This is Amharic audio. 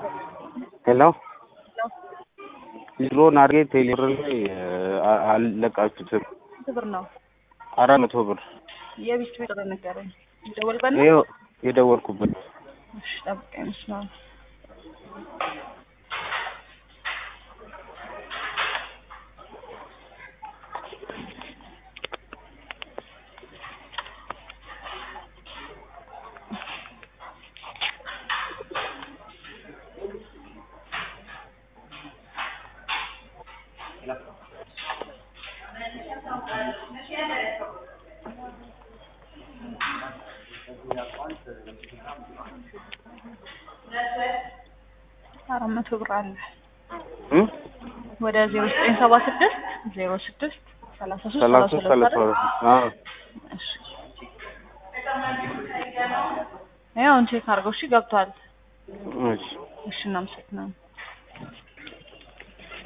ሄሎ ድሮን አድርጌ ቴሌብር ላይ አ- አልለቃችሁትም። ስንት ብር ነው? አራት መቶ ብር የቢስት ቁጥር ንገረኝ። ደወልበት ነው? ይኸው የደወልኩበት እሺ ጠብቀኝ መስሎኝ። አራት መቶ ብር አለ እም? ወደ ዜሮ ዘጠኝ ሰባ ስድስት ዜሮ ስድስት ሰላሳ ሶስት ሰላሳ ሰላሳ ሰላሳ ሁለት አዎ እሺ ያው ቼክ አድርገው እሺ ገብቷል እሺ እሺ እናመሰግናለን